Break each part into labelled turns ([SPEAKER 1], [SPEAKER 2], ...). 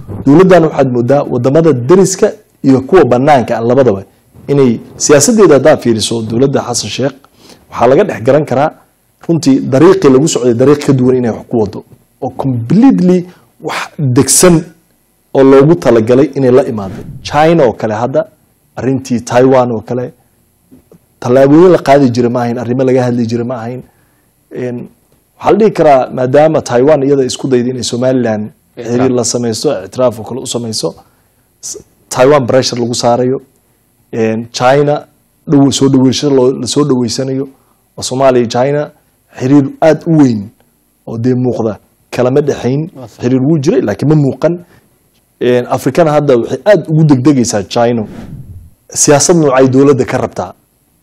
[SPEAKER 1] dowladdan waxaad moodaa wadamada dariska iyo kuwa banaanka ah labadaba inay siyaasadeeda haddaad fiiriso dowladda xasan sheekh waxaa laga dhex garan karaa runtii dariiqii lagu socday dariiq ka duwan inay wax ku wado oo completely wax degsan oo loogu talagalay inay la imaado china oo kale hadda arintii taiwan oo kale tallaabooyin la qaadi jira ma ahayn arrimo laga hadli jira ma ahayn Een, waxaa la dhihi karaa maadaama taiwan iyada isku dayda inay somaliland xiriir la samaysto ictiraaf oo kale u samayso s- taiwan pressure lagu saarayo Een, china dhow soo dhaweysho loo- lasoo dhaweysanayo oo soomaaliya iyo china xiriir aada u weyn oo dee muuqda kalama dhexayn xiriir wuu jiray laakiin ma muuqan Een, afrikana hadda waxay aada ugu degdegaysaa china siyaasad noocay dowladda ka rabtaa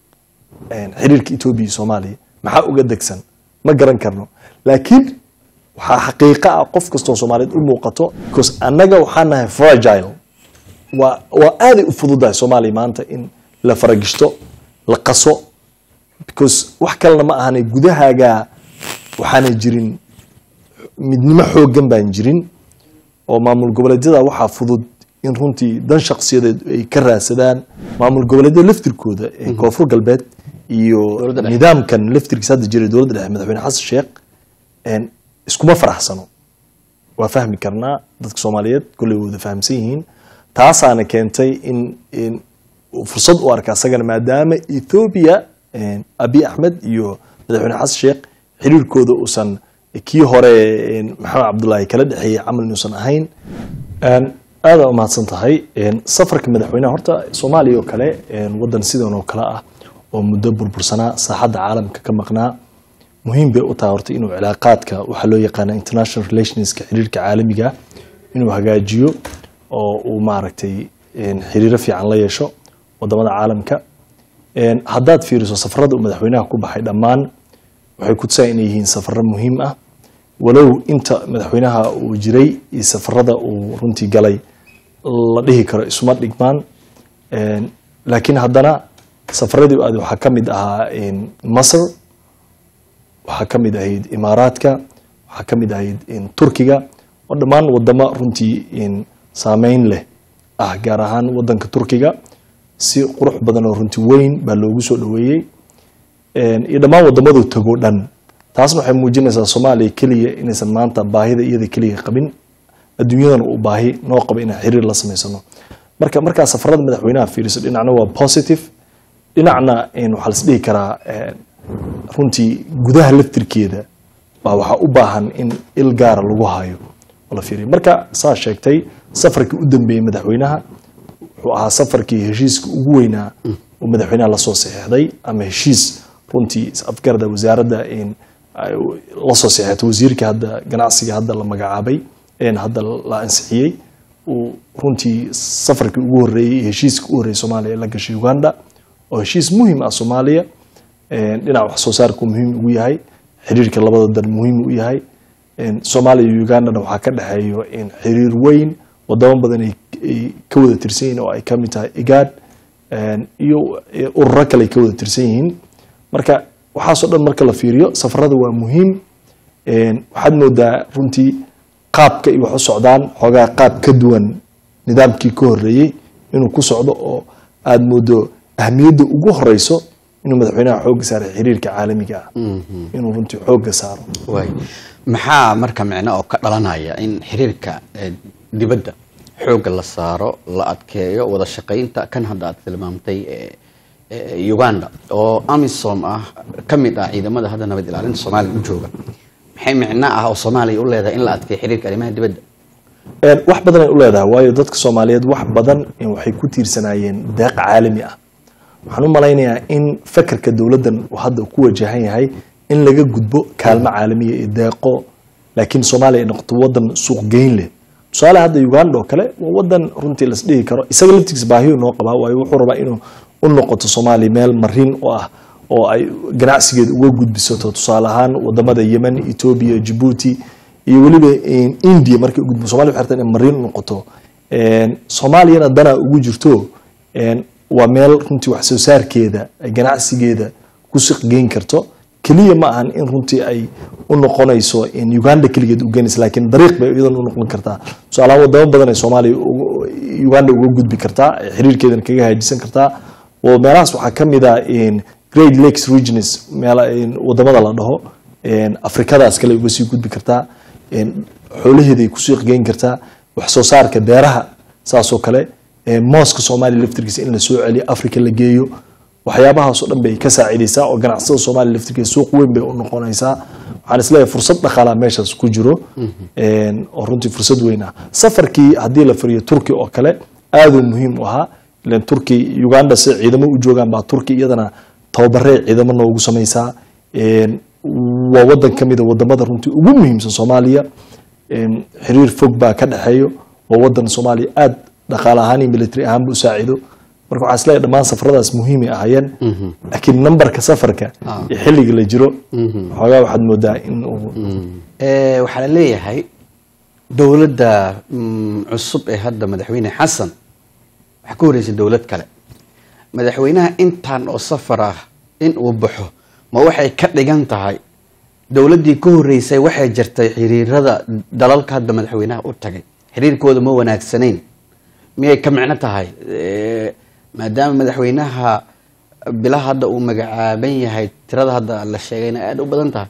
[SPEAKER 1] een, xiriirka etoobiya iyo soomaaliya maxaa uga degsan ma garan karno laakiin waxaa xaqiiqa ah qof kastoo soomaaliyeed u muuqato because annaga waxaan nahay fragile waa waa aaday u fududahay soomaaliya maanta in la faragishto la qaso because wax kalena ma ahane gudahaaga waxaana jirin midnimo xooggan baan jirin oo maamul goboleedyada waxaa fudud in runtii dan shakhsiyadeed ay ka raadsadaan maamul goboleedyada laftirkooda ee koonfur galbeed iyo
[SPEAKER 2] Dowladda dhexe.
[SPEAKER 1] nidaamkan laftirkiisa hadda jira dowladda dhexe madaxweyne xasan sheekh een, iskuma faraxsano waa fahmi karnaa dadka soomaaliyeed kolley wada fahamsan yihiin taasaana keentay in in uu fursad u arka asagana maadaama ethoobia een, abiy axmed iyo madaxweyne xasan sheekh xiriirkooda uusan kii hore een, maxamed cabdullaahi kala dhexeeyey camal inuusan ahayn Een, aada umahadsan tahay Een, safarka madaxweynaha horta soomaaliya oo kale een, wadan sidan oo kale ah oo muddo burbursanaa saaxadda caalamka ka maqnaa muhiim bay u tahay horta inuu cilaaqaadka waxaa loo yaqaana international relationska xiriirka caalamiga inuu hagaajiyo oo uu maaragtay een, xiriiro fiican la yeesho wadamada caalamka Een, haddaad fiiriso safarada uu madaxweynaha ku baxay dhammaan waxay ku tusaa inay yihiin safaro muhiim ah walow inta madaxweynaha uu jiray iyo safarada uu runtii galay la dhihi karo isuma dhigmaan Een, laakiin haddana safaradii aad waxaa ka mid ahaa een, masar waxaa ka mid ahayd imaaraadka waxaa ka mid ahayd in turkiga oo dhammaan wadamo runtii in saameyn leh ah gaar ahaan wadanka turkiga si qurux badan oo runtii weyn baa loogu soo dhaweeyey Een, iyo dhammaan wadamadu tago dhan taasna waxay muujinaysaa soomaaliya keliya inaysan maanta baahida iyada keliya qabin adduunyadana uu baahi noo qabo inaan xiriir la samaysano marka markaa safarada madaxweynaha fiiriso dhinacna waa positive dhinacna een, waxaa las dhihi karaa een, runtii gudaha laftirkeeda baa waxaa u baahan in il gaara lagu hayo oo la fiiriyo marka saa sheegtay safarkii u dambeeyey madaxweynaha wuxuu ahaa safarkii heshiiska ugu weynaa uu madaxweynaha lasoo saxeexday ama heshiis runtii afgarda wasaaradda in ay lasoo saxeexatay wasiirka hadda ganacsiga hadda la magacaabay een hadda la ansixiyey uu runtii safarkii ugu horreeyey heshiiska ugu horreeyey soomaaliya ee la gashay uganda oo heshiis muhiim ah soomaaliya een dhinaca wax soo saarku muhiim ugu yahay xiriirka labada dan muhiim u yahay een soomaaliya iyo ugandana waxaa ka dhexeeyo in xiriir weyn wadamo badan ay ay ka wada tirsan yihiin oo ay ka mid tahay igaad een iyo ururo kale ay ka wada tirsan yihiin marka waxaasoo dhan marka la fiiriyo safarada waa muhiim een waxaad moodaa runtii qaabka ay wax u socdaan xoogaa qaab ka duwan nidaamkii ka horreeyey inuu ku socdo oo aada moodo ahmiyadda ugu horeyso inuu madaxweynaha xoogga saaray xiriirka caalamiga ah inuu runtii xoogga saaro
[SPEAKER 2] waay maxaa marka micno oo ka dhalanaya in xiriirka eh, dibadda xoogga la saaro la adkeeyo wada shaqaynta kan hadda aad tilmaamtay eh, eh, uganda oo amisom ah ka mid ah ciidamada hadda nabad ilaalinta soomaaliya u jooga maxay micno ah oo soomaaliya u leedahay in la adkeeyo xiriirka arrimaha dibadda
[SPEAKER 1] Een, wax badan ay u leedahay waayo dadka soomaaliyeed wax badan in waxay ku tiirsanaayeen deeq caalami ah waxaan u malaynayaa in fakarka dowladdan uu hadda ku wajahan yahay in laga gudbo kaalmo caalamiya iyo deeqo laakiin soomaaliya ay noqoto wadan suuq geyn leh tusaale hadda uganda oo kale waa wadan runtii las dhihi karo isaga laftigiisa baahiyo noo qabaa waayo wuxuu rabaa inuu u noqoto soomaaliya meel marin u ah oo ay ganacsigeeda uga gudbisato tusaale ahaan wadamada yemen etoobiya jabuuti iyo weliba in india markay u gudbo somalia waxay rabtaa inay marin u noqoto Een, soomaaliyana danaa ugu jirto een, waa meel runtii wax soo saarkeeda ay ganacsigeeda ku siq geyn karto keliya ma ahan in runtii ay u noqonayso in uganda keligeed u geenaysa laakiin dariiq bay iyadan u noqon kartaa tusaalahaan wadamo badan ay soomaaliya ugu- uganda uga gudbi kartaa ee xiriirkeedana kaga haajisan kartaa oo meelahaas waxaa ka mid ah in great lakes regions meela in wadamada la dhaho in afrikadaas kale uga sii gudbi kartaa in xoolaheeda ay kusii geyn kartaa wax soo saarka beeraha saasoo kale in mooska soomaaliya laftirkiisa in la soo celiyo afrika la geeyo waxyaabahaasoo dhan bay ka saacidaysaa oo ganacsatada soomaaliya laftirkeeda suuq weyn bay u noqonaysaa waxaan isleeyahay fursad dhaqaalaa meeshaas ku jiro een, oo runtii fursad weyn ah safarkii haddii la fariyo turki oo kale aaduu muhiim u ahaa ilan turki uganda si ciidamo u joogaan baa turki iyadana tababaree ciidamo noogu samaysaa een, waa wadan ka mid a wadamada runtii ugu muhiimsan soomaaliya een, xiriir fog baa ka dhexeeyo waa wadan soomaaliya aad dhaqaale ahaan iyo military ahaanba u saacido marka waxaa isleeyahay dhammaan safaradaas muhiimay ahaayeen laakiin nambarka safarka iyo xilliga la jiro waxoogaa waxaad moodaa in uu
[SPEAKER 2] Eh, waxaa la leeyahay dowladda mm, cusub ee hadda madaxweyne xasan waxaa ka horeysay dowlad kale madaxweynaha intaan oo safar ah in uu baxo ma waxay ka dhigan tahay dowladdii ka horeysay waxay jirtay xiriirada dalalka hadda madaxweynaha u tagay xiriirkooda ma wanaagsanayn miyay ka micno tahay Eh, maadaama madaxweynaha bilaha hadda uu magacaaban yahay tirada hadda la sheegayna aada u badan tahay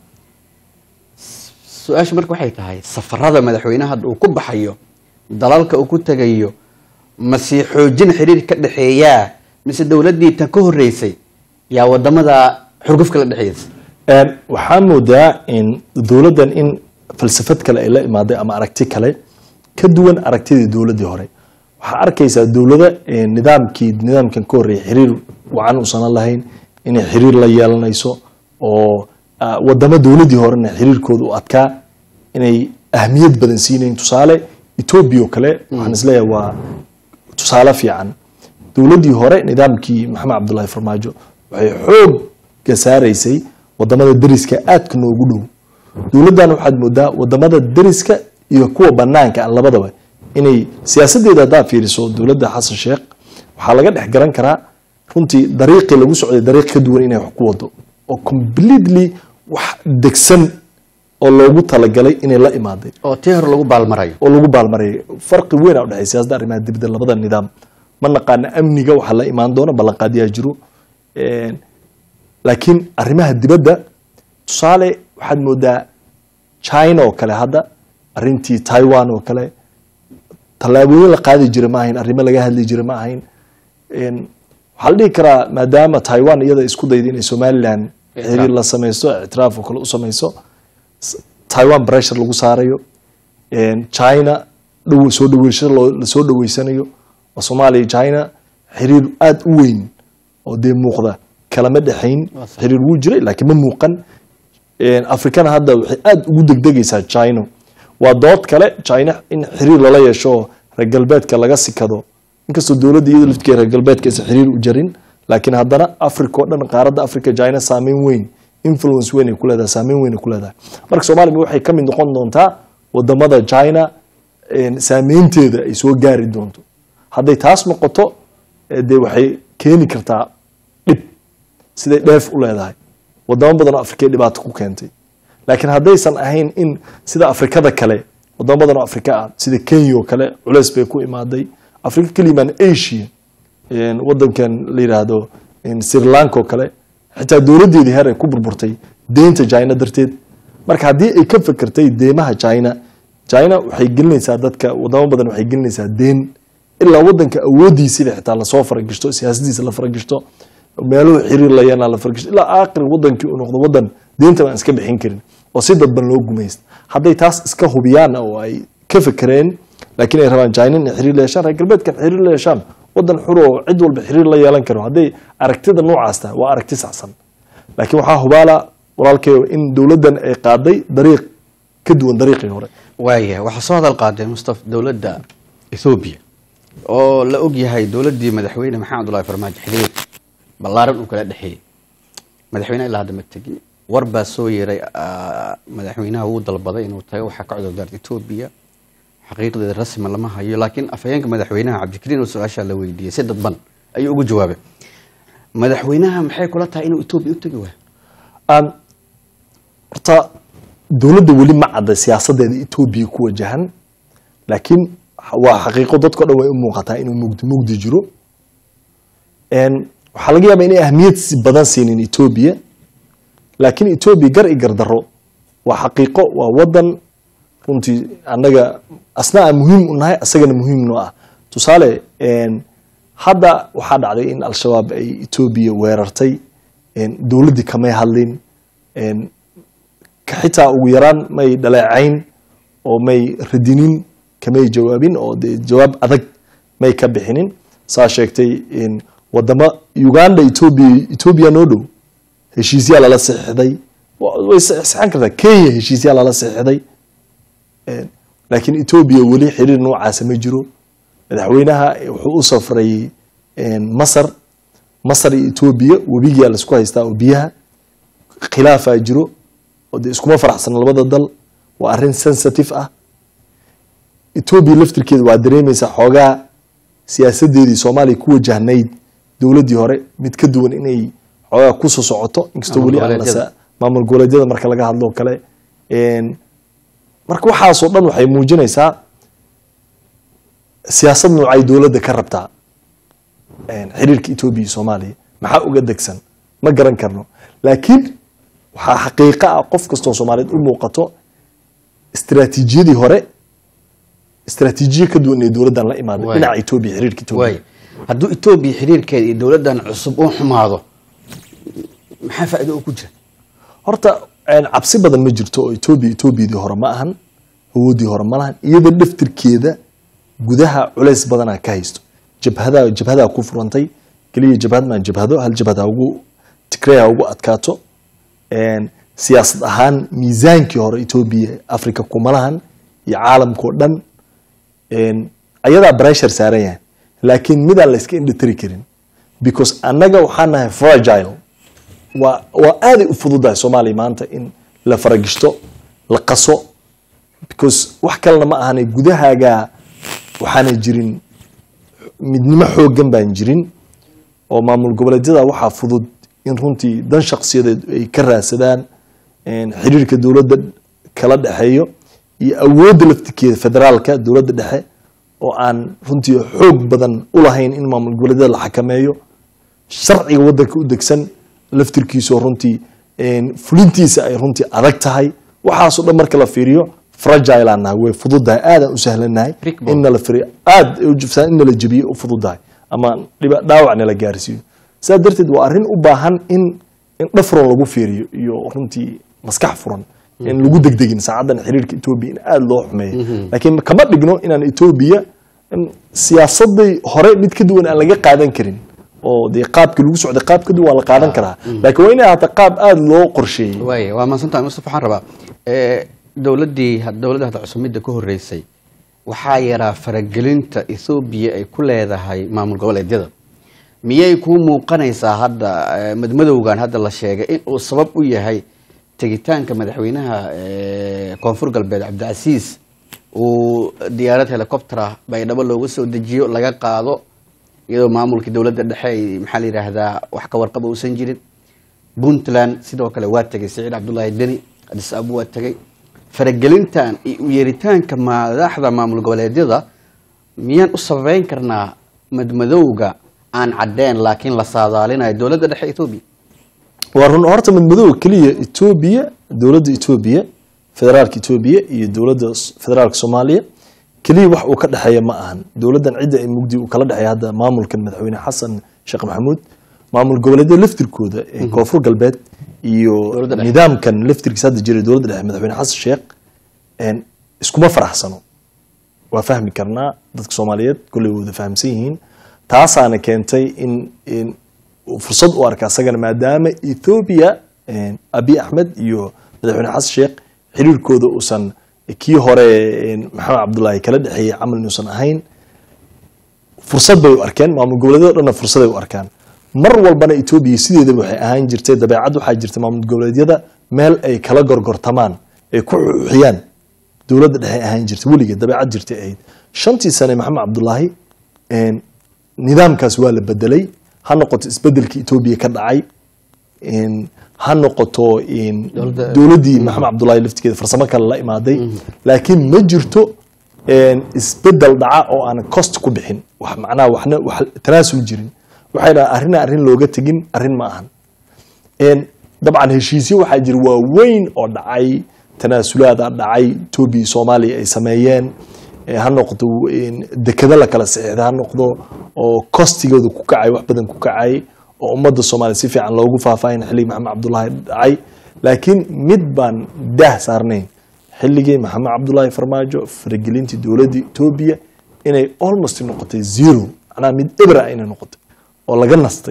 [SPEAKER 2] su-aasha marka waxay tahay safarada madaxweynaha hadda uu ku baxayo dalalka uu ku tegayo mase xoojin xiriir ka dhexeeyaa mise dowladdii tan ka horeysay yaa wadamada xurgufka la dhexeeysa
[SPEAKER 1] Een, waxaa moodaa in dowladdan in falsafad kale ay la imaaday ama aragti kale ka duwan aragtidii dowladdii hore waxaa arkaysaa dowlada een, nidaamkii nidaamkan ka horreeyay xiriir wacan uusan lahayn inay xiriir la yeelanayso oo ah, wadamo dowladdii horena xiriirkooda u adkaa inay ahmiyad badan siinayn tusaale etoobiya oo kale waxaan isleeyahay waa tusaale fiican dowladdii hore nidaamkii maxamed cabdullaahi farmaajo waxay xoogga saaraysay wadamada deriska aadka noogu dhow dowladdan waxaad moodaa wadamada deriska iyo kuwa banaanka ah labadaba inay siyaasadeeda haddaa fiiriso dowladda xasan sheekh waxaa laga dhex garan karaa runtii dariiqii lagu socday dariiq ka duwan inay wax ku wado oo completely wax degsan oo loogu talagalay inay la imaaday
[SPEAKER 2] oo tii hore lagu baalmarayo
[SPEAKER 1] oo lagu baalmarayay farqi weyn aa udhexeeya siyaasadda arrimaha dibadda labada nidaam ma naqaana amniga waxaa la imaan doona ballanqaadyaa jiro Een, laakiin arrimaha dibadda tusaale waxaad moodaa china oo kale hadda arrintii taiwan oo kale tallaabooyin la qaadi jira ma ahayn arrimo laga hadli jira ma ahayn Een, waxaa la dhihi karaa maadaama taiwan iyada isku dayda inay somaliland xiriir la samaysto ictiraaf oo kale u samayso s- taiwan pressure lagu saarayo Een, china dhow soo dhaweysho loo- lasoo dhaweysanayo oo soomaaliya iyo china xiriir aada u weyn oo dee muuqda kalama dhexayn xiriir wuu jiray laakiin ma muuqan Een, afrikana hadda waxay aada ugu degdegaysaa china waa dood kale china in xiriir lala yeesho oo reer galbeedka laga sikado inkastoo dowladda iyada laftigeeda reer galbeedka aysan xiriir u jarin laakiin haddana africa oo dhan qaaradda africa china saameyn weyn influence weyn ay ku leedahay saameyn weyn ay ku leedahay marka soomaaliya waxay ka mid noqon doontaa wadamada china een, saameynteeda ay soo gaari doonto hadday taas noqoto eh, dee waxay keeni kartaa dhib siday dheef u leedahay wadamo badan oo afrikay dhibaato ku keentay laakiin haddaysan ahayn in sida afrikada kale wadamo badan oo afrika ah sida kenya oo kale culeys bay ku imaaday afrika kelimaan asia een, wadankan la yidhaahdo een, sri lanka oo kale xitaa dowladeedii heer ay ku burburtay deynta china darteed marka haddii ay ka fekertay deymaha china china waxay gelinaysaa dadka wadamo badan waxay gelinaysaa deen ilaa wadanka awoodiisida xitaa lasoo faragishto siyaasadiisa la faragishto meeluhu xiriir la yeelaa la faragishto ilaa aakhir wadankii uu noqdo wadan deynta aan iska bixin karin oo si dadban loo gumaysta hadday taas iska hubiyaan oo ay ka fekereen laakiin ay rabaan china inay xiriir la yeeshaan reer galbeedkan xiriir la yeeshaan wadan xur oo cid walba xiriir la yeelan karo hadday aragtida noocaas tahay waa aragti saxsan laakiin waxaa hubaala walaalkeyo in dowladdan ay qaaday dariiq ka duwan dariiqii hore
[SPEAKER 2] waaya waxaa soo hadal qaaday mustafa dowladda ethoobiya oo la og yahay dowladdii madaxweyne maxamed abdullahi farmaajo xiriir ballaaran uu kala dhexeeyey madaxweynaha ilaa hadda ma tegin war baa soo yeeray ah, madaxweynaha wuu dalbaday inuu tago waxaa ka cudurdaarta etoobiya xaqiiqdeeda rasmi lama hayo laakiin afhayeenka madaxweynaha cabdikariin oo su-aashaa la weydiiyey si dadban ayuu ugu jawaabay madaxweynaha maxay kula tahay inuu etoobiya u tegi waayo
[SPEAKER 1] aan horta dowladda weli ma cadda siyaasadeeda etoobiya ku wajahan laakiin waa xaqiiqo dadko dhan way u muuqataa inuu mugdi mugdi jiro waxaa laga yaabaa inay ahmiyad badan siinin etoobiya laakiin etoobiya gar i gardaro waa xaqiiqo waa wadan runtii annaga asna aan muhiim u nahay asagana muhiim noo ah tusaale hadda waxaa dhacday in al-shabaab ay etoobiya weerartay dowladdii kamay hadlin xitaa ugu yaraan may dhaleecayn oo may radinin kamay jawaabin oo dee jawaab adag may ka bixinin saa sheegtay wadamo uganda etoobiya etoobiya noo dhow heshiisyaa lala saxiixday way saxan kartaa kenya heshiisyaa lala saxiixday laakiin etoobiya weli xiriir noocaasa ma jiro madaxweynaha wuxuu u safray masar masar iyo etoobiya webigaa laisku haystaa oo biyaha khilaafaa jiro oo dee iskuma faraxsana labada dal waa arrin sensitive ah etoobiya laftirkeeda waa dareemaysaa xoogaa siyaasadeedii soomaaliya ku wajahnayd dowladdii hore mid ka duwan inay xoogaa kusoo socoto inkastoo weli aan maamul goboleedyada marka laga hadlo kale marka waxaasoo dhan waxay muujinaysaa siyaasad noocay dowladda ka rabtaa xiriirka etoobiya iyo soomaaliya maxaa uga degsan ma garan karno laakiin waxaa xaqiiqa ah qof kastoo soomaaliyeed u muuqato istaraatiijiyadii hore istaraatiijiye ka duwan ee dowladdan la imaaday dhinaca etoobiya xiriirka etoobiya
[SPEAKER 2] hadduu etoobiya xiriirkeeda iyo dowladdan cusub u xumaado maxaa faa'iido oo ku jira
[SPEAKER 1] horta cabsi badan ma jirto oo etoobiya etoobiyadii hore ma ahan awoodii hore ma lahan iyada dhaftirkeeda gudaha culays badanaa ka haysto jabhadaa jabhadaa ku furantay keliya jabhad maan jabhado hal jabhad ha ugu tigrey ha ugu adkaato siyaasad ahaan miisaankii hore etoobiya africa kuma lahan iyo caalamkao dhan ayadaa breshur saaran yahay laakiin midaan la iska indhatiri karin because annaga waxaa nahay fragile waa waa aaday u fududahay soomaaliya maanta in la faragishto la qaso because wax kalena ma ahana gudahaagaa waxaana jirin midnimo xoogan baan jirin oo maamul goboleedyada waxaa fudud in runtii dan shaksiyadeed ay ka raadsadaan xiriirka dowladda kala dhexeeyo iyo awoodda laftirkeeda federaalka dowladda dhexe oo aan runtii xoog badan u lahayn in maamul goboleedyada la xakameeyo sharciga waddanka u degsan laftirkiisoo runtii fulintiisa ay runtii adag tahay waxaasoo dhan marka la fiiriyo fragile aan nahay way fududahay aadaan u sahlanahay in nala firiyo aad in nala jebiyo u fududahay ama dhaawac nala gaarsiiyo sidaa darteed waa arrin u baahan in in dhafron lagu fiiriyo iyo runtii maskax furan in lagu degdegin saacaddan xiriirka etoobiya in aada loo xumeeyo laakiin kama dhigno inaan etoobiya siyaasadii hore mid ka duwan aan laga qaadan karin oo dee qaabkii lagu socday qaab ka duwan waa la qaadan karaa laakiin waa inay ahaataa qaab aada loo qorsheeyey
[SPEAKER 2] waay waa mahadsantahay mustafa waxaan rabaa dowladdii dowladda hadda cusubmidda ka horreysay waxaa yaraa faragelinta ethoobiya ay ku leedahay maamul goboleedyada miyay kuu muuqanaysaa hadda madmadowgan hadda la sheegay in uu sabab u yahay tegitaanka madaxweynaha koonfur galbeed cabdicasiis uu diyaarad helicoptera baydhabo looga soo dejiyo laga qaado iyadoo maamulkii dowladda dhexe ay maxaa la yidhaahdaa wax ka warqaba uusan jirin puntland sidoo kale waa tegay saciid cabdullaahi deni adis abu waa tegay faragelintan iyo u yeeritaanka madaxda maamul goboleedyada miyaan u sababeyn karnaa madmadowga aan caddeen laakiin la saadaalinayo dowladda dhexe etoobiya
[SPEAKER 1] waa run horta madmadowga keliya etoobiya dowladda etoobiya federaalka etoobiya iyo dowladda federaalka soomaaliya keliya wax uu ka dhexeeya ma ahan dowladdan cidda ay mugdi uu kala dhexeeya hadda maamulkan madaxweyne xasan sheekh maxamuud maamul goboleedyada laftirkooda ee koonfur galbeed iyo nidaamkan laftirkiisa hadda jira dowladda dhexe madaxweyne xasan sheekh iskuma faraxsano waa fahmi karnaa dadka soomaaliyeed kolley wada fahamsan yihiin taasaana keentay in fursad u arka asagana maadaama ethoobia abi axmed iyo madaxweyne xasan sheekh xiriirkooda uusan kii hore maxamed cabdullaahi kala dhexeeyey camal inuusan ahayn fursad bay u arkeen maamul goboleedyada dhanna fursaday u arkaan mar walbana etoobiya sideedaba waxay ahaan jirtay dabeecad waxaa jirta maamul goboleedyada meel ay kala gorgortamaan ay ku xuxiyaan dowladda dhexe ahaan jirtay weligeed dabeecad jirtay ahayd shantii sane maxamed cabdullaahi nidaamkaas waa la bedelay ha noqoto isbedelkii etoobiya ka dhacay in ha noqoto in
[SPEAKER 2] Dowladda-
[SPEAKER 1] dowladdii maxamed cabdullaahi laftigeeda farsamo kale la imaaday laakiin ma jirto een, isbedel dhaca oo aan cost ku bixin wax macnaha waxna wax tanaasul jirin waxay dhahaan arrina arrin looga tegin arrin ma ahan een, dabcan heshiisyo waxaa jira waaweyn oo dhacay tanaasulaada dhacay etoobiya iyo soomaaliya ay sameeyeen ee ha noqdo een, dekado la kala saxiixda ha noqdo oo kostigooda ku kacay wax badan ku kacay oo ummadda soomaaliya si fiican loogu faahfaahin xilligii maxamed cabdullaahi dhacay laakiin mid baan daah saarnayn xilligii maxamed cabdullaahi farmaajo faragelintii dowladda etoobiya inay almost noqotay zero macnaha mid ebra inay noqotay oo laga nastay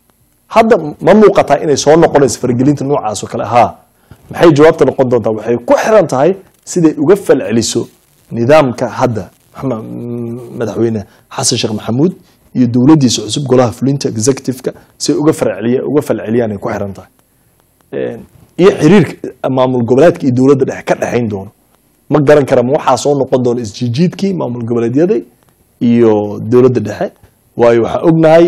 [SPEAKER 1] hadda ma muuqataa inay soo noqonayso faragelinta noocaas oo kale haa maxay jawaabta noqon doontaa waxay ku xiran tahay siday uga falceliso nidaamka hadda maxamed- mm, madaxweyne xasan sheekh maxamuud iyo dowladdiisa cusub golaha fulinta executive-ka siay uga falceliya uga falceliyaan ay ku xiran tahay Een, iyo xiriirka maamul goboleedka iyo dowladda dhexe ka dhexayn doono ma garan kara ma waxaa soo noqon doona isjiijiidkii maamul goboleedyada iyo dowladda dhexe waayo waxaa ognahay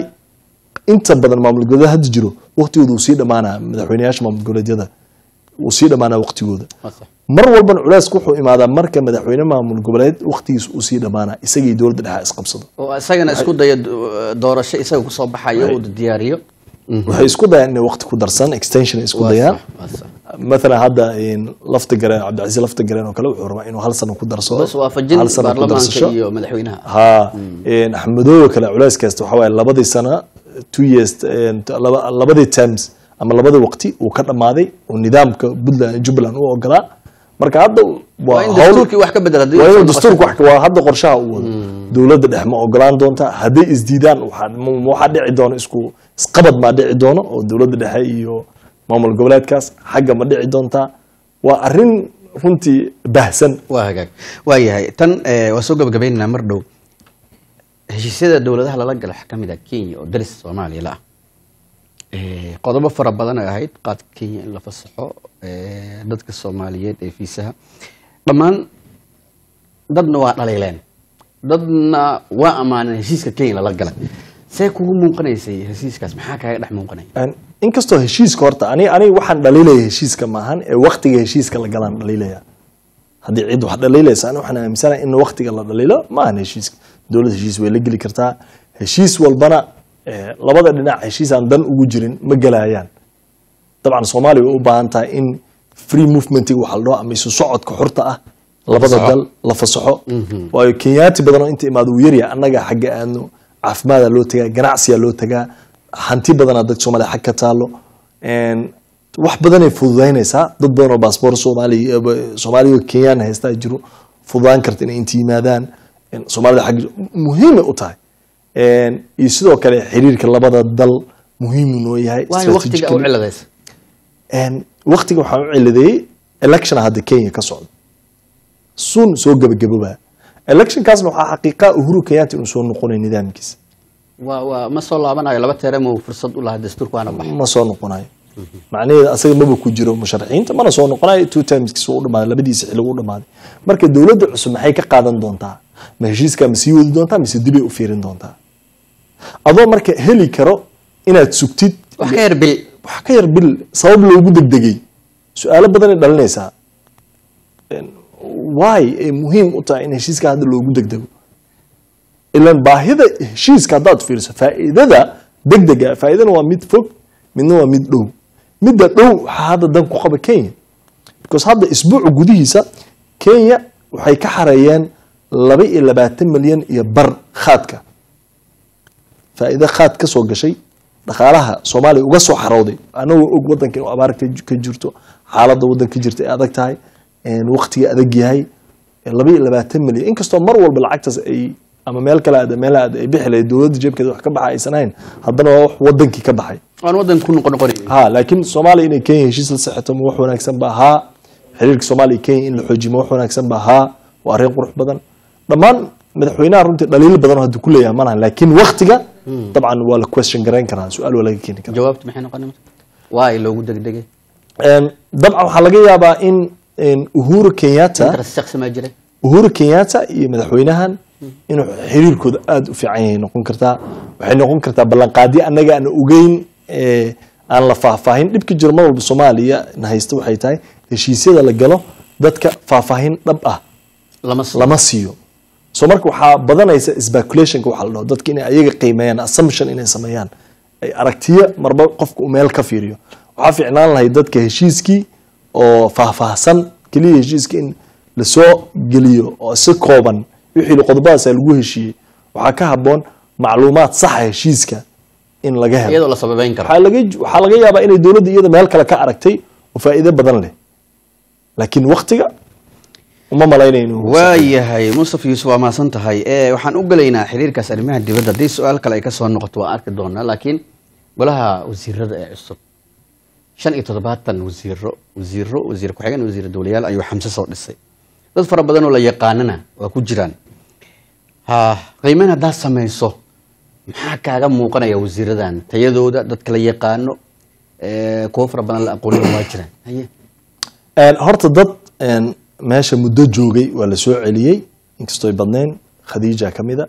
[SPEAKER 1] inta badan maamul goboleed hadda jiro waqtigooda uu sii dhamaanaa madaxweyneyaasha maamul goboleedyada uu sii dhamaanaa waqtigooda
[SPEAKER 2] Waa sax.
[SPEAKER 1] mar walbana culeysku wuxuu imaadaa marka madaxweyne maamul goboleed waqtigiisa uu sii dhamaanaa isaga iyo dowladda dhexe isqabsado
[SPEAKER 2] oo isagana isku dayo do- doorasho isaga kusoo baxayo uu diyaariyo
[SPEAKER 1] waxay isku dayaan inay waqti ku darsan extension ay isku
[SPEAKER 2] Waa
[SPEAKER 1] dayaan
[SPEAKER 2] sax, waa sax.
[SPEAKER 1] مثلا هذا إن لفت جرين عبد العزيز لفت جرين وكله وحرمة إنه هل سنة كدر صو
[SPEAKER 2] bas waafajin
[SPEAKER 1] هل سنة كدر
[SPEAKER 2] baarlamaanka
[SPEAKER 1] صشة
[SPEAKER 2] iyo madaxweynaha
[SPEAKER 1] ها إن أحمدو كلا علاس كاست وحوالي لبدي سنة two years إن لب- لبدي terms أما لبدي وقتي وكذا ماضي والنظام كبدلا جبلا هو وقلا مركا هذا
[SPEAKER 2] waa in dastuurkii wax ka bedel haddii
[SPEAKER 1] waa
[SPEAKER 2] uu soo
[SPEAKER 1] inuu dastuurku
[SPEAKER 2] noqosho.
[SPEAKER 1] wax waa hadda qorshaha uu wado dowladda dhexe ma ogolaan doonta hadday isdiidaan waxaa ma- ma waxaa dhici doona isku isqabad maa dhici doono oo dowladda dhexe iyo maamul goboleedkaas xagga ma dhici doontaa waa arrin runtii baahsan
[SPEAKER 2] waa hagaag waa yahay tan eh, waa soo gabagabaynaynaa mar dhow heshiisyada dowladaha lala gala waxaa ka mid ah kenya oo daris soomaaliya la ah Eh, qodobo fara badan ay ahayd qaadka kenya in la fasaxo eh, dadka soomaaliyeed ee fiisaha dhammaan dadna waa dhaliileen dadna waa ammaaneen heshiiska kenya lala galay see kugu muuqanaysay heshiiskaas maxaa kaaga dhex muuqanaya
[SPEAKER 1] Een, inkastoo heshiiska horta ani ani waxaan dhaliilaya heshiiska maahan ee waktiga heshiiska la galaan dhaliilaya haddii cid wax dhaliilaysa ani waxaan aaminsanahay in waktiga la dhaliilo maahan heshiiska dowlad heshiis way la geli kartaa heshiis walbana eh, labada dhinac heshiis aan dan ugu jirin ma gelayaan dabcan soomaaliya way u baahan tahay in free movementiga waxa la dhaho ama isu socodka xurta ah labada
[SPEAKER 2] fasaxo.
[SPEAKER 1] dal la fasaxo waayo kenyaati badan oo inta imaado uu yaryahay annaga xagga aadno caafimaada loo tagaa ganacsiyaa loo tagaa hanti badanaa dadka soomaaliya xag ka taalo Een, wax badanay fududaynaysaa dad badan oo baasboor soomaaliya soomaaliya oo kenyaan haystaa jiro fududaan karta inay inta yimaadaan Een, soomaalida xag muhiimay u tahay Een, iyo sidoo kale xiriirka labada dal muhiimu noo yahay
[SPEAKER 2] waayo waqtiga u
[SPEAKER 1] strategically.
[SPEAKER 2] ciladaysa
[SPEAKER 1] Een, waqtiga waxaan u ciladeeyey election hadda kenya ka socdo sun soo gabagabobaa electionkaasna waxaa xaqiiqa uhuru kenyatta inuu soo noqonayo nidaamkiisa
[SPEAKER 2] waa waa ma soo laabanayo laba teerama uu fursad u lahaa dastuurka waana baxay
[SPEAKER 1] ma soo noqonayo macnaheeda asaga maba ku jiro musharaxiinta mana soo noqonayo two timeskiisa u dhamaaday labadiisa xilligu u dhamaaday marka dowladda cusub maxay ka qaadan doontaa ma heshiiskaa ma sii wadi doontaa mise dibay u fiirin doontaa adoo marka heli karo inaad sugtid
[SPEAKER 2] wax ka yar bil
[SPEAKER 1] wax ka yar bil sabab loogu degdegay su-aalo badanay dhalinaysaa waay ay muhiim u tahay in heshiiska hadda loogu degdego ilan baahida heshiiska haddaad fiiriso faa'iidada degdega faa'iidana waa mid fog midna waa mid dhow midda dhow waxaa hadda dan ku qaba kenya because hadda isbuuca gudihiisa kenya waxay ka xareeyeen laba iyo labaatan milyan iyo bar khaadka faa'iido khaad ka soo gashay dhaqaalaha soomaaliya uga soo xarowday anagoo og wadanka inuu abaar ka ka jirto xaaladda waddanka ka jirta ay adag tahay waqtiga adag yahay laba iyo labaatan milyan inkastoo mar walba lacagtaas ay ama meel kale aad meel aad ay bixi lahayd dowladda jeebkeeda wax ka baxa aysan ahayn haddana waa wax wadankii ka baxay
[SPEAKER 2] waan wadan ku noqon noqonay
[SPEAKER 1] ha laakiin soomaaliya inay kenya heshiis la saxeto ma wax wanaagsan ba haa xiriirka soomaaliya iyo kenya in la xoojiyo ma wax wanaagsan ba haa waa arrin qurux badan dhammaan madaxweynaha runtii dhaliilo badan oo hadda ku leeyahay malahan laakiin waktiga dabcan waa la question garayn karaa su-aal waa laga keeni karaa
[SPEAKER 2] jawaabtu maxay noqonay waay loogu degdegay
[SPEAKER 1] Een, dabcan waxaa laga yaabaa in in uhuru kenyatta
[SPEAKER 2] interest shakhsi ma jiray
[SPEAKER 1] uhuru kenyatta iyo madaxweynahan inuu xiriirkooda aada u fiican yahay noqon kartaa waxay noqon kartaa ballanqaadyo annaga aan ogeyn ee, aan la faahfaahin dhibka jiro mar walba soomaaliya na haysta waxay tahay heshiisyada la galo dadka faahfaahin dhab ah
[SPEAKER 2] lama sii
[SPEAKER 1] lama siiyo so marka waxaa badanaysa speculationka waxa la dhaho dadka inay ayaga qiimeeyaan assumption inay sameeyaan ay aragtiyo marba qofka uu meel ka fiiriyo waxaa fiicnaan lahayd dadka heshiiskii oo faahfaahsan keliya heshiiska in lasoo geliyo oo si kooban wixii qodobadaas lagu heshiiyey waxaa ka haboon macluumaad saxa heshiiska in laga helo
[SPEAKER 2] iyadoo la sababeyn karo
[SPEAKER 1] waxaa laga waxaa laga yaabaa inay dowladda iyada meel kale ka aragtay oo faa'iido badan leh laakiin waktiga uma malaynayno
[SPEAKER 2] waayahay mustaf yuusuf waa mahadsan tahay e waxaan u gelaynaa xiriirkaas arrimaha dibadda haddii su-aal kale ay ka soo noqoto waan arki doonaa laakiin golaha wasiirada ee cusub shan iyo toddobaatan wasiiro wasiiro wasiir ku-xigeen wasiir dowlayaal ayuu xamse soo dhisay dad fara badan oo la yaqaanana waa ku jiraan ha qiimeyn haddaad samayso maxaa kaaga muuqanaya wasiiradan tayadooda dadka la yaqaano ee, kuwo fara badan la aqoonina waa jiraan haye
[SPEAKER 1] Een, horta dad een, meesha muddo joogay waa la soo celiyey inkastoo ay badnayn khadiija ka mida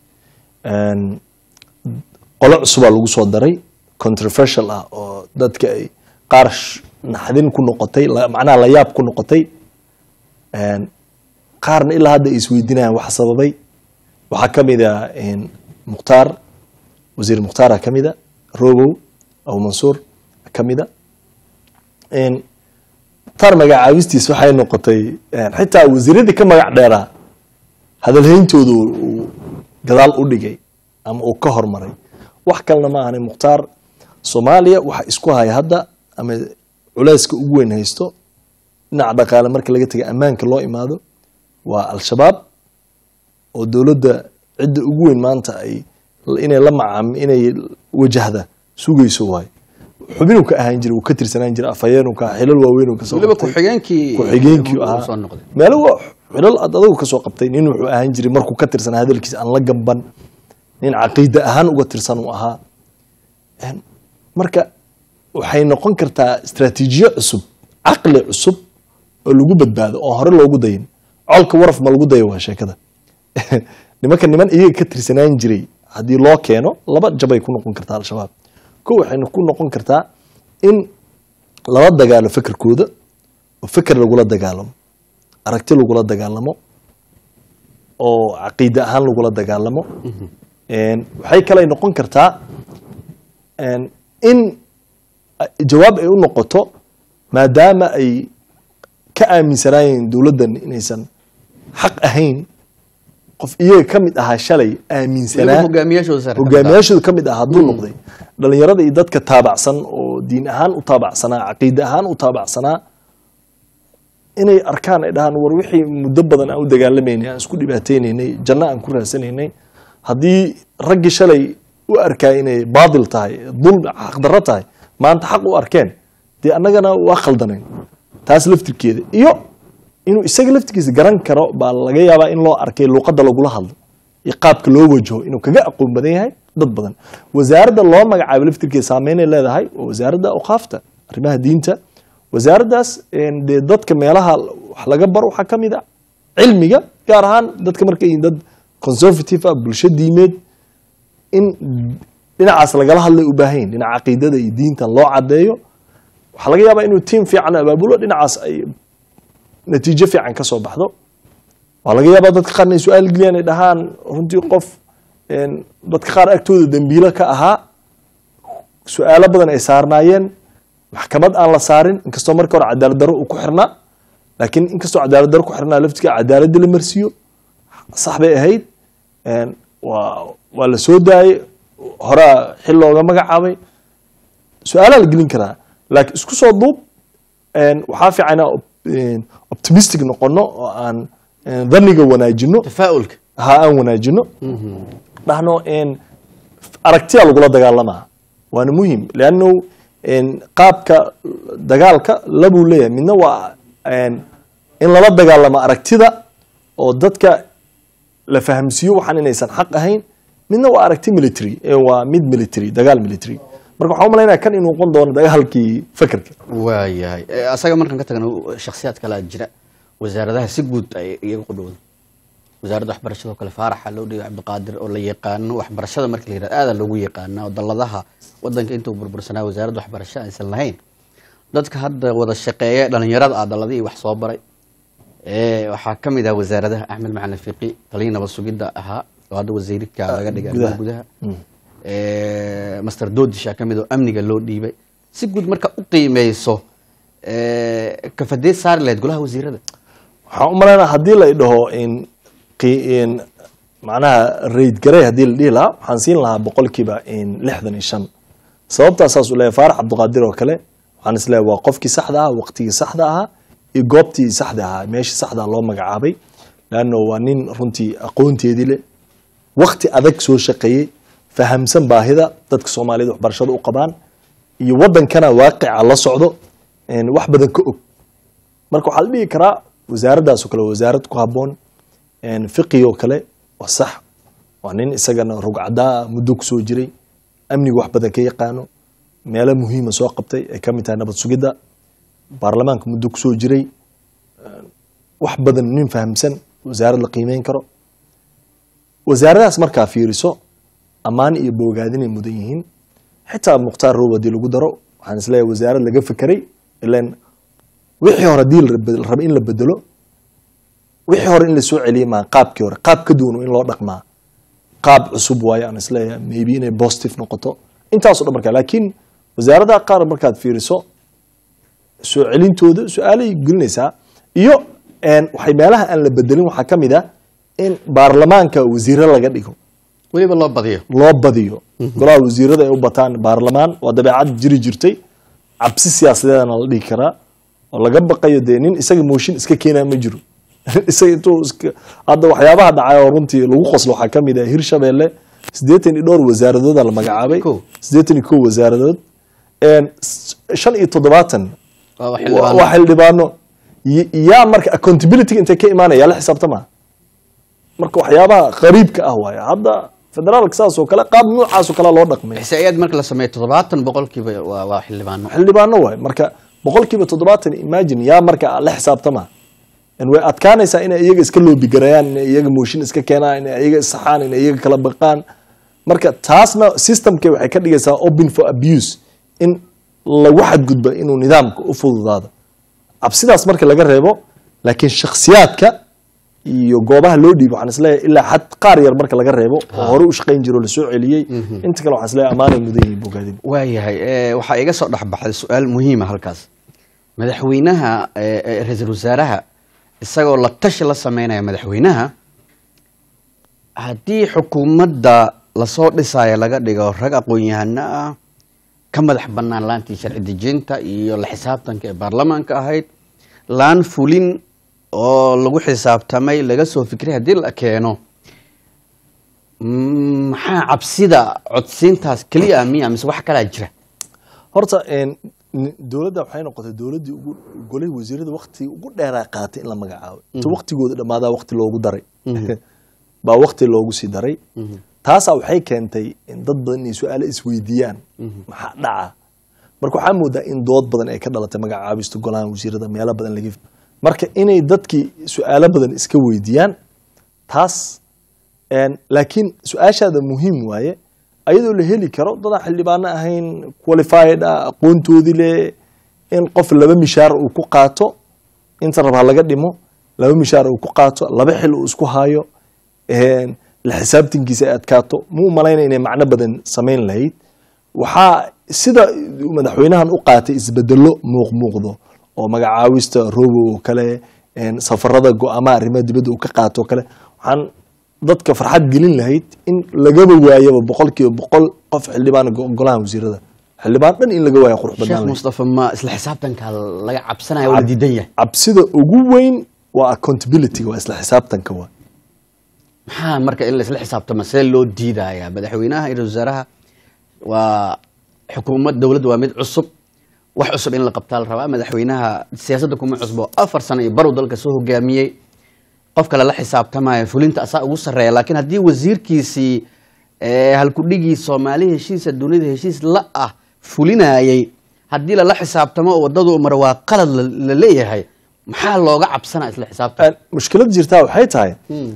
[SPEAKER 1] Een, qolo cusubaa lagu soo daray controversial ah oo dadka ay qaar sh- naxdin ku noqotay la- macnaha layaab ku noqotay Een, qaarna ilaa hadda ay isweydiinayaan wax sababay waxaa ka mid a een, mukhtaar wasiir mukhtaara ka mida robow abu mansuur ka mida Een, tar magacaabistiis waxay noqotay een, xitaa wasiiradii ka magac dheeraa hadalhayntooda uu- uu gadaal u dhigay ama uu ka hormaray wax kalena ma ahani mukhtaar soomaaliya waxa isku haya hadda ama culeyska ugu weyn haysto dhinaca dhaqaale marka laga taga ammaanka loo imaado waa al-shabaab oo dowladda cidda ugu weyn maanta ay inay la macaam inay wajahda sugayso waayo xubinuu ka ahaan jiray uu ka tirsanaan jiray afhayeenuu ka ahaa, xilal waaweyn uu ka soo
[SPEAKER 2] weliba
[SPEAKER 1] qabtay.
[SPEAKER 2] ku-xigeenkii
[SPEAKER 1] ku-xigeenkii
[SPEAKER 2] uu
[SPEAKER 1] ahaa
[SPEAKER 2] soo noqday
[SPEAKER 1] meelo waa xilal aad adigu ka soo qabtay nin wuxuu ahaan jiray markuu ka tirsanaa hadalkiisa aan la gamban nin caqiida ahaan uga tirsan uu ahaa Een, marka waxay noqon kartaa istaraatiijiyo cusub caqli cusub oo lagu badbaado oo hore loogu dayin colka waraf ma lagu dayo waa sheekada nimanka niman iyaga ka tirsanaan jiray haddii loo keeno laba jabay ku noqon kartaa al-shabaab ko waxayna ku noqon kartaa in lala dagaalo fekerkooda oo feker lagula dagaalamo aragti lagula dagaalamo oo caqiide ahaan lagula dagaalamo Een, waxay kale noqon kartaa een, in a- jawaab ay u noqoto maadaama ay ka aaminsanaayeen dowladdan inaysan xaq ahayn qof iyaga ka mid ahaa shalay
[SPEAKER 2] weliba
[SPEAKER 1] aaminsanaa
[SPEAKER 2] hogaamiyaashooda sare ka mid ah.
[SPEAKER 1] hogaamiyaashooda ka mid ah hadduu noqday dhalinyarada iyo dadka taabacsan oo diin ahaan u taabacsanaa caqiide ahaan u taabacsanaa inay arkaan ay dhahaan war wixii muddo badan aan u dagaalamaynay aan isku dhibaataynaynay janno aan ku raasanaynay haddii raggii shalay u arkaa inay baadil tahay dulmi xaqdarro tahay maanta xaq u arkeen dee annagana waa khaldanayn taas laftirkeeda iyo inuu isaga laftirkiisa garan karo baa laga yaabaa in loo arkay luuqadda lagula hadlo iyo qaabka loo wajaho inuu kaga aqoon badan yahay dad badan wasaaradda loo magacaabo laftirkeeda saameynay leedahay waa wasaaradda awqaafta arrimaha diinta wasaaraddaas een, dee dadka meelaha wax laga baro waxaa ka mid a cilmiga gaar ahaan dadka markay yihiin dad conservative ah bulsho diimeed in dhinacaas lagala hadlay u baahan yihin dhinaca caqiidada iyo diinta loo cadeeyo waxaa laga yaabaa inuu tiim fiican abaabulo dhinacaas ay natiijo fiican ka soo baxdo waa laga yaabaa dadka qaarna ay su-aal geliyaan ay dhahaan runtii qof een, dadka qaar agtooda dembiilo ka ahaa su-aalo badan ay saarnaayeen maxkamad aan la saarin inkastoo marka hore cadaalad darro uu ku xirnaa laakiin inkastoo cadaalad darro ku xirnaa laftiga cadaaladda la marsiiyo sax bay ahayd een, waa waa la soo daayey horaa xil looga magacaabay su-aalaa la gelin karaa laakiin isku soo duub een, waxaa fiican inaan op- een, optimistic noqono oo aan een, dhanniga wanaajino
[SPEAKER 2] tafaa'ulka
[SPEAKER 1] ha aan wanaajino dhahno een, aragtiya lagula dagaalamaa waana muhim leanno een, qaabka dagaalka labuu leeyahay midna waa een, in lala dagaalamo aragtida oo dadka la fahamsiiyo waxaan inaysan xaq ahayn midna waa aragti military ee waa mid military dagaal military marka waxaan u malaynaya kan inuu noqon doono dagaalkii fakerka
[SPEAKER 2] waayahay Eh, asaga markaan ka tagno shakhsiyaad kalaa jira wasaaradaha si guud ay iyaga qudhowda wasaaradda waxbarashada oo kale faaraxa loo dhiibay cabdiqaadir oo la yaqaano waxbarashada marka la yirahdo aada loogu yaqaana oo dalladaha wadanka intuu burbursanaa wasaaradda waxbarasho aysan lahayn dadka hadda wada shaqeeya dhalinyarada ah dalladihii wax soo baray ee waxaa ka mid ah wasaaradaha axmed macalin fiqi taliya nabad sugidda ahaa oo hadda wasiirka laga dhigay arrimaha gudaha ee master doodisha ka mid oo amniga loo dhiibay si guud marka u qiimeyso ee kafadeed saari lahayd golaha wasiirada
[SPEAKER 1] waxaan u malaynaa haddii la idhaho in qi- in macnaha raid garey haddii la dhihi lahaa waxaan siin lahaa boqolkiiba in lixdan iyo shan sababtaa saas u leeyahay faarax cabdiqaadir oo kale waxaan is leeyahay waa qofkii saxda ahaa waqtigii saxda ahaa iyo goobtii saxda ahaa meeshii saxda loo magacaabay leanno waa nin runtii aqoonteedii leh waqti adag soo shaqeeyey fahamsan baahida dadka soomaaliyed waxbarashada u qabaan iyo wadankana waaqica la socdo een, wax badan ka og marka waxaa la dhihi karaa wasaaraddaas oo kale waa wasaarad ku habboon een, fiqi oo kale waa sax waa nin isagana rugcadaa ah muddo kusoo jiray amniga wax badan ka yaqaano meelo muhiima soo qabtay ay ka mid tahay nabad sugidda baarlamaanka muddo kusoo jiray een, wax badan nin fahamsan wasaarad la qiimeyn karo wasaaradahaas markaa fiiriso ammaan iyo boogaadinay mudan yihiin xitaa mukhtaar roob haddii lagu daro waxaan isleeyahay wasaarad laga fekeray ilan wixii hore haddii la rab- la raba in la bedelo wixii hore in la soo celiyay maa qaabkii hore qaab ka duwan in loo dhaqmaa qaab cusub waaye aan isleeyahay maybe inay positive noqoto intaasoo dhan markaa laakiin wasaaradaha qaar markaad fiiriso soo celintooda su-aalay gelinaysaa iyo een, waxay meelaha aan la bedelin waxaa ka mid ah in baarlamaanka wasiiro laga dhigo
[SPEAKER 2] weliba loo badiyo
[SPEAKER 1] loo badiyo golaha wasiirada ay u bataan baarlamaan waa dabeecad jiri jirtay cabsi siyaasadeedana la dhihi karaa oo laga baqayo dee nin isaga mooshin iska keenaa ma jiro isaga intuu iska hadda waxyaabaha dhacay oo runtii lagu qoslo waxaa ka mid ah hirshabeelle siddeetan iyo dhowr wasaaradooda la magacaabay
[SPEAKER 2] Kow.
[SPEAKER 1] siddeetan iyo kow wasaaradood een, s- shan iyo toddobaatan
[SPEAKER 2] waa
[SPEAKER 1] waa
[SPEAKER 2] xildhibaan
[SPEAKER 1] waa xildhibaano Y- yaa marka accountability intay ka imaanaya yaa la xisaabtama marka waxyaabaha qariibka ah waaye hadda federaalka saas oo kale qaab noocaas oo kale loo dhaqmay
[SPEAKER 2] xisaa'iyaad marka la sameeyo toddobaatan boqolkiiba waa waa xildhibaano
[SPEAKER 1] xildhibaano waaye marka boqolkiiba toddobaatan imagine yaa marka la xisaabtama En way adkaanaysaa inay iyaga iska loobigarayaan inay iyaga mooshin iska keenaan inay iyaga isaxaan inay iyaga kala baqaan marka taasna systemke waxay ka dhigaysaa open for abuse in lagu xadgudba inuu nidaamka u fududaado cabsidaas marka laga reebo laakiin shakhsiyaadka iyo goobaha loo dhiibo waxaan isleeyahay ilaa xad qaar yar marka laga reebo oo hore u shaqayn jiro lasoo celiyey inta kale waxaan isleeyahay amaanay mudan yihiin bogaadin
[SPEAKER 2] waayahay ee, waxaa iga soo dhexbaxday su-aal muhiima halkaas madaxweynaha ee, ee, ra-iisul wasaaraha isagoo la tashi la sameynaya madaxweynaha haddii xukuumadda lasoo dhisaayo laga dhigo rag aqoon-yahano ah ka madax bannaan laantii sharci dejinta iyo la xisaabtanka ee baarlamaanka ahayd laan fulin oo lagu xisaabtamay laga soo fikray haddii la keeno mm, maxaa cabsida codsiintaas keliya ah miya mise wax kalaa jira
[SPEAKER 1] horta een, n- dowladda waxay noqotay dowladdii ugu golay wasiirada wakti ugu dheeraa qaatay in la magacaabo inta waktigooda dhammaadaa wakti loogu daray baa wakti loogu sii daray taasaa waxay keentay in dad badan inay su-aalo isweydiiyaan maxaa dhaca marka waxaa moodaa in dood badan ay ka dhalatay magacaabista golaha wasiirada meelo badan laga marka inay dadkii su-aalo badan iska weydiiyaan taas een, laakiin su-aashaada muhiim waaye ayadoo la heli karo dadaan xildhibaano ahayn qualified ah aqoontoodii leh in qof laba mishaar uu ku qaato inta rabaa laga dhimo laba mishaar uu ku qaato laba xil uu isku hayo een, la xisaabtankiisa ay adkaato mu malayna inay macno badan samayn lahayd waxaa sida madaxweynahan u qaatay isbedelo muuq muuqdo oo magacaawista robo oo kale een, safarada go-aamaha arrimaha dibadda uu ka qaato oo kale waxaan dadka farxad gelin lahayd in lagaba waayaba boqolkiiba boqol qof xildhibaan go- golaha wasiirada xildhibaan dhan in laga waayo qurux badnaan
[SPEAKER 2] sheekh
[SPEAKER 1] lahayd.
[SPEAKER 2] mustafa ma isla xisaabtanka laga cabsanaya oo la diidan yahay
[SPEAKER 1] cabsida ugu weyn waa accountability waa isla xisaabtanka waa
[SPEAKER 2] maxaa marka in la isla xisaabtamo see loo diidayaa madaxweynaha iyo ra-iisul wasaaraha waa xukuumad dowladda waa mid cusub wax cusub in la qabtaa la rabaa madaxweynaha siyaasadda kuma cusbo afar sano iyo barow dalka soo hogaamiyey qof kale la xisaabtamaya fulinta asaa ugu sarreeya laakiin haddii wasiirkiisii ee, halkudhigii soomaali heshiisa dunida heshiis la ah fulinayay haddii lala xisaabtamo oo wadadu mara waa qalad la- la leeyahay maxaa looga cabsanaa isla xisaabtan
[SPEAKER 1] mushkilad jirtaa waxay tahay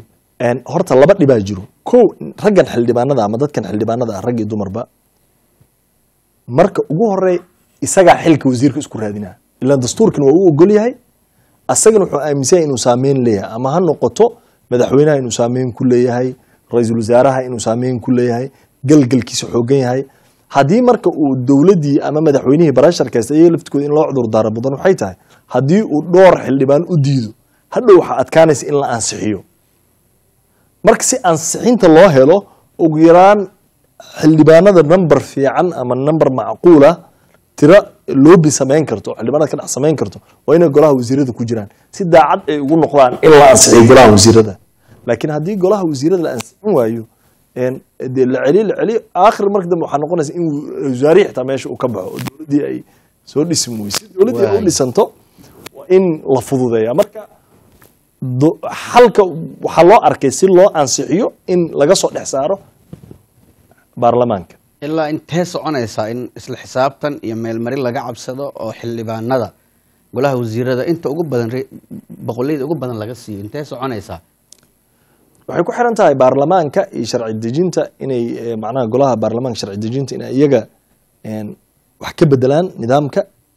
[SPEAKER 1] Een, horta laba dhibaa jiro ko raggan xildhibaanada ama dadkan xildhibaanada ah rag iyo dumarba marka ugu horey isagaa xilka wasiirka isku raadinaa ilaan dastuurkan waa u ogol yahay asagana wuxuu aaminsan yahay inuu saameyn leeyahay ama ha noqoto madaxweynaha inuu saameyn ku leeyahay ra-iisul wasaaraha inuu saameyn ku leeyahay galgalkiisa xoogan yahay haddii marka uu dowladdii ama madaxweynihii barasharkaysta iyaga laftikooda in loo cudur daaro mudan waxay tahay haddii uu dhowr xildhibaan u diido hadhow waxaa adkaanaysa in la ansixiyo marka si ansixinta loo helo ugu yaraan xildhibaanada number fiican ama number macquula tiro loobi samayn karto xildhibaanada ka dhex samayn karto waa inay golaha wasiirada ku jiraan si daacad ay ugu noqdaan in la ansixiyo golaha wasiirada laakiin haddii golaha wasiirada la ansixin waayo een, dee la celiyo la celiyo aakhir marka dambe waxaa noqonaysa in wasaarihi xitaa meesha uu ka baxo oo dowladdii ay soo dhismi weyse dowladdii ay u
[SPEAKER 2] Waay.
[SPEAKER 1] dhisanto waa in la fududeeya marka do- xalka waxaa loo arkay si loo ansixiyo in laga soo dhex saaro baarlamaanka
[SPEAKER 2] ilaa intee soconaysaa in isla xisaabtan iyo meelmarin laga cabsado oo xildhibaanada golaha wasiirada inta ugu badan re- boqolleyda ugu badan laga siiyo intee soconaysaa
[SPEAKER 1] waxay ku xiran tahay baarlamaanka iyo sharci dejinta inay eh, macnaha golaha baarlamaanka sharci dejinta inay iyaga een, wax ka bedelaan nidaamka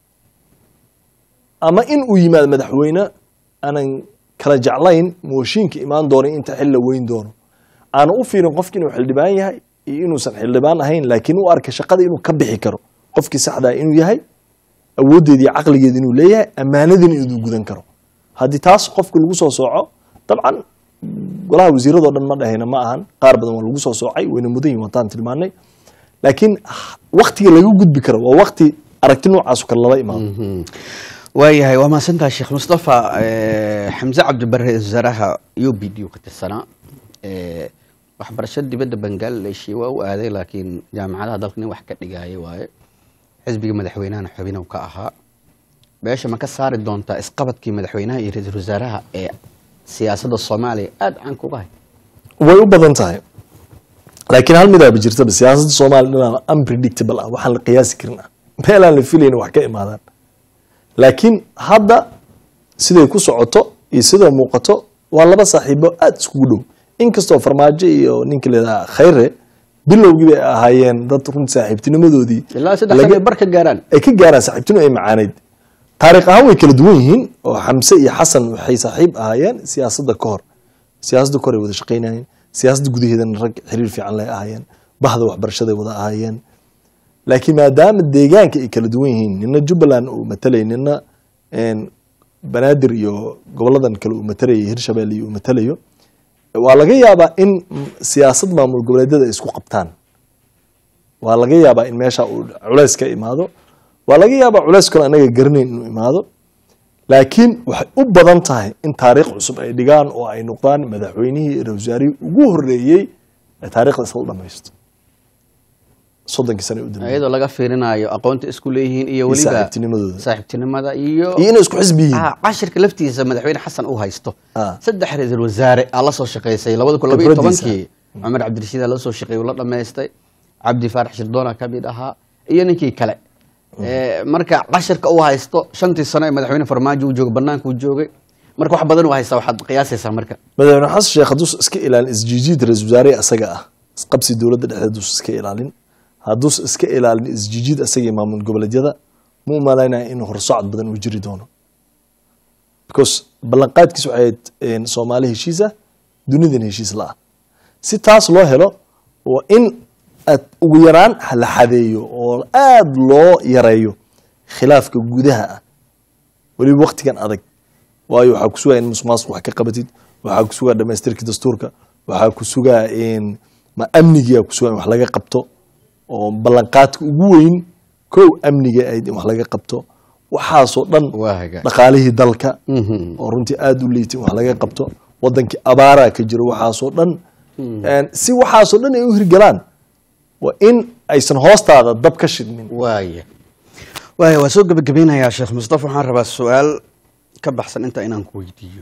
[SPEAKER 1] ama in uu yimaado madaxweyne aanan kala jeclayn mooshiinka imaan doono inta xil la weyn doono aana u fiirin qofki inuu xildhibaan yahay iyo inuusan xildhibaan ahayn laakiin u arka shaqada inuu ka bixi karo qofkii saxdaa inuu yahay awooddeeda iyo caqligeeda inuu leeyahay ammaanadina inuu gudan karo haddii taas qofka lagu soo sooco dabcan golaha wasiiradoo dhan ma dhahayna ma ahan qaar badan waa lagu soo soocay wayna mudan yihin wataan tilmaanay laakiin waktiga laga gudbi karo waa wakti aragti noocaasu kale lala imaado
[SPEAKER 2] waayahay waa mahadsantaha sheekh mustafa eh, xamse cabdibare ra-iisul wasaaraha u b d ka tirsanaa Eh, waxbarasho dibadda bangladesh waa u aaday laakiin jaamacadaha dalka nin wax ka dhigaayo waaye xisbiga madaxweynahana xubinow ka ahaa beesha ma ka saari doontaa isqabadkii madaxweynaha iyo ra-iisul wasaaraha ee siyaasadda soomaaliya aada caan kuga hay
[SPEAKER 1] way u badan tahay laakiin hal midaaba jirtaba siyaasadda soomaaliya dhanaa unpredictable ah waxaan la qiyaasi karin ah meelaan la filayn wax ka imaadaan laakiin hadda siday ku socoto iyo sida muuqato waa laba saaxiibo aada iskugu dhow inkastoo farmaajo iyo ninka leedaha khayre bilowgii bay ahaayeen dad runti saaxiibtinimadoodii
[SPEAKER 2] ilaa saddex
[SPEAKER 1] laga-
[SPEAKER 2] sano bar ka gaaraan
[SPEAKER 1] ay ka gaaraan saaxiibtinu ay macaanayd taariikh ahaan way kala duwan yihiin oo xamse iyo xasan waxay saaxiib ahaayeen siyaasadda ka hor siyaasadda ka hor ay wada shaqaynayeen siyaasadda gudaheedana rag xiriir fiican lay ahaayeen bahda waxbarashaday wada ahaayeen laakiin maadaama deegaanka ay kala duwan yihiin nina jubbaland uu matalay nina een, banaadir iyo goboladan kale uu matalayo hirshabelle iyo uu matalayo waa laga yaabaa in mm, siyaasad maamul goboleedyada ay isku qabtaan waa laga yaabaa in meesha uu culays ka imaado waa laga yaabaa culays kale anaga garanayn inuu imaado laakiin waxay u badan tahay in taariikh cusub ay dhigaan oo ay noqdaan madaxweynihii iyo ra-iisul wasaarihii ugu horeeyey ee taariikhda isla dhamaysto soddonkii sane u dambeeyey
[SPEAKER 2] iyadoo laga fiirinayo aqoonta isku leeyihiin iyo
[SPEAKER 1] Iyo
[SPEAKER 2] weliba
[SPEAKER 1] saaxiibtinimadooda.
[SPEAKER 2] saaxiibtinimada iyo
[SPEAKER 1] iyo inay isku xisbi yihiin
[SPEAKER 2] Ah, cashirka laftiisa madaxweyne xasan uu haysto
[SPEAKER 1] Ah.
[SPEAKER 2] saddex ra-iisul wasaare aa la soo shaqaysay labada kun labaiyo
[SPEAKER 1] Khibradiisa.
[SPEAKER 2] tobankii cumar cabdirashiid aa la soo shaqeeyey uu la dhammaystay cabdi faarax shirdoona ka mid ahaa iyo ninkii kale Eh, marka cashirka uu haysto shantii sano ee madaxweyne farmaajo uu joogay banaanka uu joogay marka wax badan uu haysta waxaad qiyaasaysaa marka
[SPEAKER 1] madaxweyne xasan sheekh hadduusan iska ilaalin isjiijiid ra-iisul wasaare asaga ah isqabsi dowladda dhexdeed hadduusan iska ilaalin hadduusan iska ilaalin isjiijiid asaga iyo maamul goboleedyada ma u malaynaya in horsocod badan uu jiri doono because ballanqaadkiis waxay ahayd een, soomaali heshiis ah dunidan heshiis la ah si taas loo helo waa in aad ugu yaraan la xadeeyo oo aada loo yareeyo khilaafka gudaha ah weliba waktigan adag waayo waxaa ku sugaa in musuqmaasuq wax ka qabatid waxaa ku sugaa dhamaystirka dastuurka waxaa ku sugaa in ma amnigia ku sugaa in wax laga qabto oo ballanqaadka ugu weyn kow amniga ayd in wax laga qabto waxaasoo dhan
[SPEAKER 2] Waa hagaag.
[SPEAKER 1] dhaqaalihii dalka
[SPEAKER 2] Mhm.
[SPEAKER 1] oo runtii aada u liitay in wax laga qabto wadankii abaaraa ka jiro waxaasoo dhan Een, si waxaasoo dhan ay u hirgalaan waa in aysan hoostaada dab ka shidmin
[SPEAKER 2] waaya waaya waa soo gebagabeynayaa sheekh mustafa waxaan rabaa su-aal ka baxsan inta inaan ku weydiiyo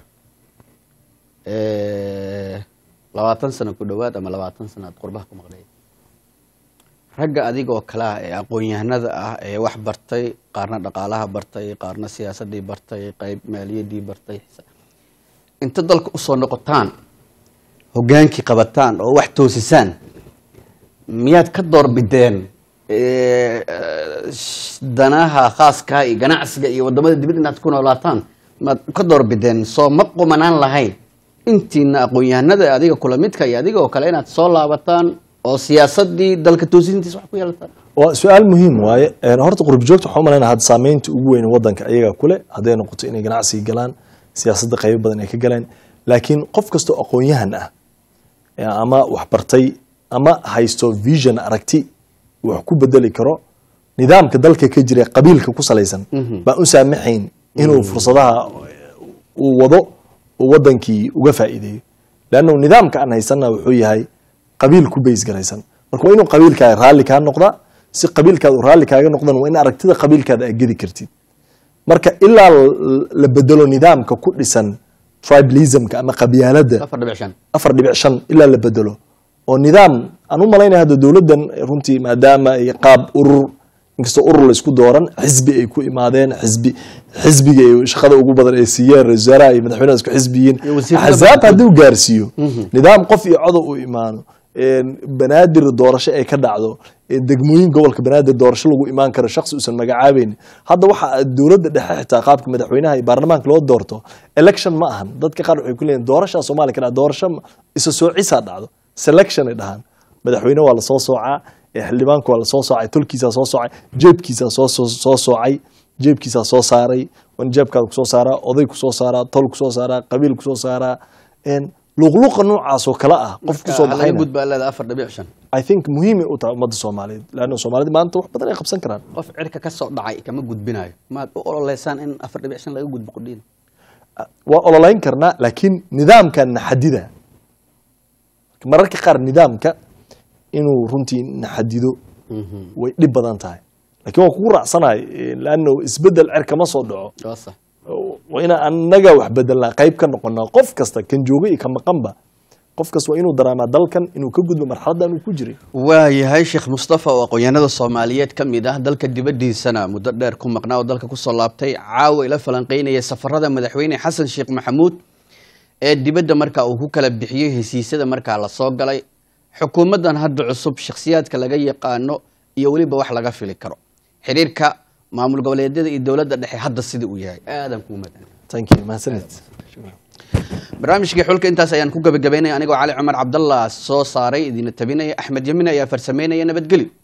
[SPEAKER 2] labaatan sano ku dhowaad ama labaatan sano aad qurbaha ku maqleed ragga adigoo kale ah ee aqoon-yahanada ah ee wax bartay qaarna dhaqaalaha bartay qaarna siyaasadii bartay qayb maaliyadii bartay inta dalka usoo noqotaan hogaankii qabataan oo wax toosisaan miyaad ka doorbideen eh, eh, sh- danaha khaaska iyo ganacsiga iyo wadamada dibadda inaad ku noolaataan maad ka doorbideen soo ma qumanaan lahayn intiina aqoon-yahanada adiga kula midka iyo adiga oo kale inaad soo laabataan oo siyaasadii dalka toosintiisa wax ku yeelataan
[SPEAKER 1] waa su-aal muhiim waaye Een, horta qurbi joogta waxaa umalayna hadda saameynta ugu weyn wadanka ayagaa kule hadday noqoto inay ganacsiga galaan siyaasadda qaybo badan ay ka galeen laakiin qof kastoo aqoon-yahan ah ee ama wax bartay ama haysto vision aragti wax ku bedeli karo nidaamka dalka ka jira ee qabiilka ku salaysan baan u saamaxayn inuu fursadaha uu wado uu wadankii uga faa'iideeyo leannu nidaamka aan haysana wuxuu yahay qabiil ku bays garaysan marka waa inuu qabiilkaaga raalli kaa noqdaa si qabiilkaada uu raalli kaaga noqdan waa in aragtida qabiilkaada aad gedi kartid marka ilaa l- la bedelo nidaamka ku dhisan tribalismka ama qabyaaladda
[SPEAKER 2] afar dhibic shan
[SPEAKER 1] afar dhibic shan ilaa la bedelo oo nidaam aan u malaynaya hadda dowladdan runtii maadaama ay qaab urur inkastoo urur laysku dooran xisbi ay ku imaadeen xisbi xisbiga ay shaqada ugu badan ay siiyeen ra-iisul wasaaraha iyo madaxweynaha isku xisbiyiin
[SPEAKER 2] Iyo wasiirada
[SPEAKER 1] axzaab
[SPEAKER 2] badan.
[SPEAKER 1] haddii uu gaarsiiyo nidaam qof iyo codow u imaano een, banaadir doorasho ay ka dhacdo een, degmooyin gobolka banaadir doorasho lagu imaan karo shakhsi uusan magacaabeyn hadda waxa dowladda dhexe xitaa qaabka madaxweynaha iyo baarlamaanka loo doorto election ma ahan dadka qaar waxay ku leeyihin doorashaa soomaaliya ka dhacdo doorasho ma- isa soocisaa dhacdo selection ay dhahaan madaxweyne waa lasoo soocaa ee xildhibaanku waa lasoo soocay tolkiisaa soo soocay jeebkiisaa soo soo soo soocay jeebkiisaa soo saaray wan jeebkaada kusoo saaraa oday kusoo saaraa tol kusoo saaraa qabiil kusoo saaraa een, luqluqa noocaas oo kale ah qof kusoo
[SPEAKER 2] laga
[SPEAKER 1] baxayna
[SPEAKER 2] gudbaa leeda afar dhibic shan
[SPEAKER 1] i think muhiimay u tahay ummadda soomaaliyeed leanna soomaalida maanta wax badan ay qabsan karaan
[SPEAKER 2] qof cirka ka soo dhacay kama gudbinayo maad u ololeysaan in afar dhibic shan laga gudbo qudhiin
[SPEAKER 1] waa ololeyn karnaa laakiin nidaamkan naxadida mararka qaar nidaamka inuu runtii naxadido way dhib badan tahay laakiin waan kugu raacsanahay laanno isbedel cer kama soo dhaco
[SPEAKER 2] waa sax
[SPEAKER 1] waa inaan annaga wax bedelnaa qayb ka noqonaa qof kasta kan jooga iyo ka maqanba qof kasta waa inuu daraamaa dalkan inuu ka gudbo marxaladdan uu ku jiray
[SPEAKER 2] waayahay sheekh mustafa oo aqoonyahanada soomaaliyeed ka mid ah dalka dibaddiisana muddo dheer ku maqnaa oo dalka kusoo laabtay caawa ila falanqeynaya safarada madaxweyne xasan sheekh maxamuud ee dibadda markaa uu ku kala bixiyey hesiisyada markaa lasoo galay xukuumaddan hadda cusub shakhsiyaadka laga yaqaano iyo weliba wax laga fili karo xiriirka maamul goboleedyada iyo dowladda dhexe hadda sida uu yahay aadan kuu madan
[SPEAKER 1] thank you mahadsanid
[SPEAKER 2] barnaamijkii xulka intaas ayaan ku gabagabaynaya anigoo cali cumar cabdallah soo saaray idina tabinaya axmed yamin ayaa farsameynaya nabadgelyo